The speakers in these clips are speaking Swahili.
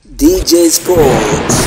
DJ Sports.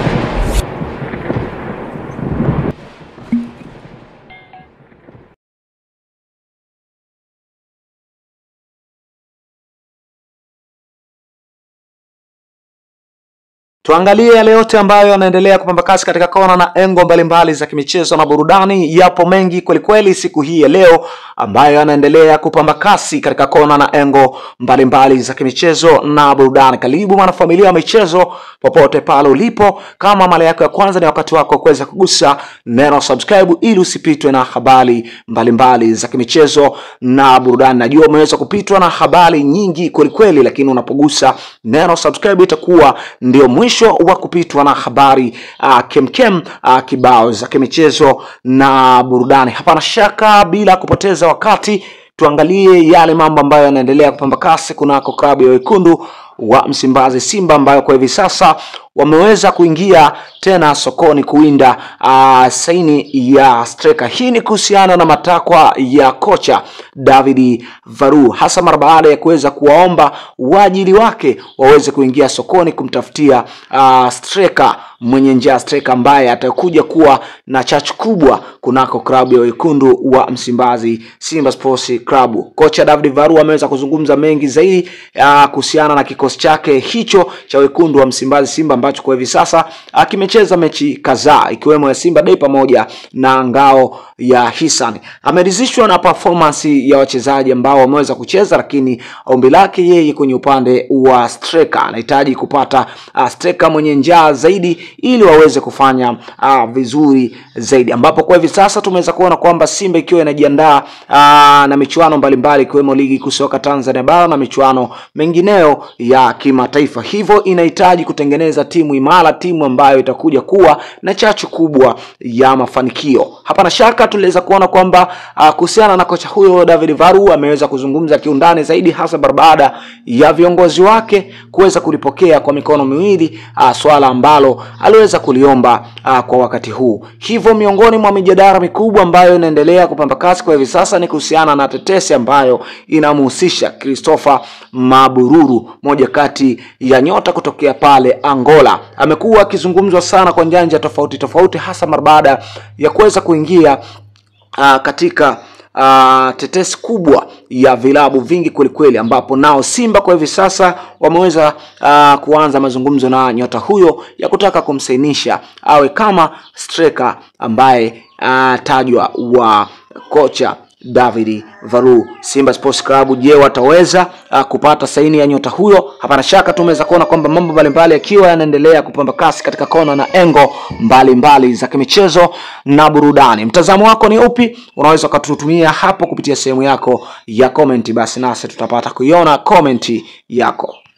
Tuangalie yale yote ambayo yanaendelea kupamba kasi katika kona na engo mbalimbali za kimichezo na burudani. Yapo mengi kwelikweli siku hii ya leo ambayo yanaendelea kupamba kasi katika kona na engo mbalimbali za kimichezo na burudani. Karibu mwanafamilia wa michezo popote pale ulipo, kama mara yako ya kwanza, ni wakati wako kuweza kugusa neno subscribe ili usipitwe na habari mbalimbali za kimichezo na burudani. Najua umeweza kupitwa na habari nyingi kwelikweli, lakini unapogusa neno subscribe itakuwa ndio mwisho wa kupitwa na habari uh, kemkem uh, kibao za kimichezo na burudani. Hapana shaka, bila kupoteza wakati, tuangalie yale mambo ambayo yanaendelea kupamba kasi kunako klabu ya wekundu wa Msimbazi Simba, ambayo kwa hivi sasa wameweza kuingia tena sokoni kuwinda uh, saini ya striker. Hii ni kuhusiana na matakwa ya kocha David Varu, hasa mara baada ya kuweza kuwaomba waajili wake waweze kuingia sokoni kumtafutia uh, striker mwenye njaa, striker ambaye atakuja kuwa na chachu kubwa kunako klabu ya wekundu wa Msimbazi Simba Sports Club. Kocha David Varu ameweza kuzungumza mengi zaidi uh, kuhusiana na kikosi chake hicho cha wekundu wa Msimbazi Simba ambacho kwa hivi sasa kimecheza mechi kadhaa ikiwemo ya Simba Day pamoja na ngao ya Hisan. Ameridhishwa na performance ya wachezaji ambao wameweza kucheza, lakini ombi lake yeye kwenye upande wa striker anahitaji kupata uh, striker mwenye njaa zaidi ili waweze kufanya uh, vizuri zaidi, ambapo kwa hivi sasa tumeweza kuona kwamba Simba ikiwa inajiandaa uh, na michuano mbalimbali ikiwemo ligi kuu soka Tanzania bara na michuano mengineyo ya kimataifa, hivyo inahitaji kutengeneza timu imara, timu ambayo itakuja kuwa na chachu kubwa ya mafanikio. Hapana shaka tuliweza kuona kwamba uh, kuhusiana na kocha huyo David Varu ameweza kuzungumza kiundani zaidi, hasa baada ya viongozi wake kuweza kulipokea kwa mikono miwili uh, swala ambalo aliweza kuliomba uh, kwa wakati huu. Hivyo miongoni mwa mijadala mikubwa ambayo inaendelea kupamba kasi kwa hivi sasa ni kuhusiana na tetesi ambayo inamhusisha Christopher Mabururu, moja kati ya nyota kutokea pale Angola. Amekuwa akizungumzwa sana kwa njanja tofauti tofauti, hasa mara baada ya kuweza kuingia uh, katika uh, tetesi kubwa ya vilabu vingi kwelikweli, ambapo nao Simba kwa hivi sasa wameweza uh, kuanza mazungumzo na nyota huyo ya kutaka kumsainisha awe kama striker ambaye uh, tajwa wa kocha David Varu. Simba Sports Club, je, wataweza uh, kupata saini ya nyota huyo? Hapana shaka tumeweza kuona kwamba mambo mbalimbali yakiwa yanaendelea kupamba kasi katika kona na engo mbalimbali mbali za kimichezo na burudani. Mtazamo wako ni upi? Unaweza ukatutumia hapo kupitia sehemu yako ya comment, basi nasi tutapata kuiona comment yako.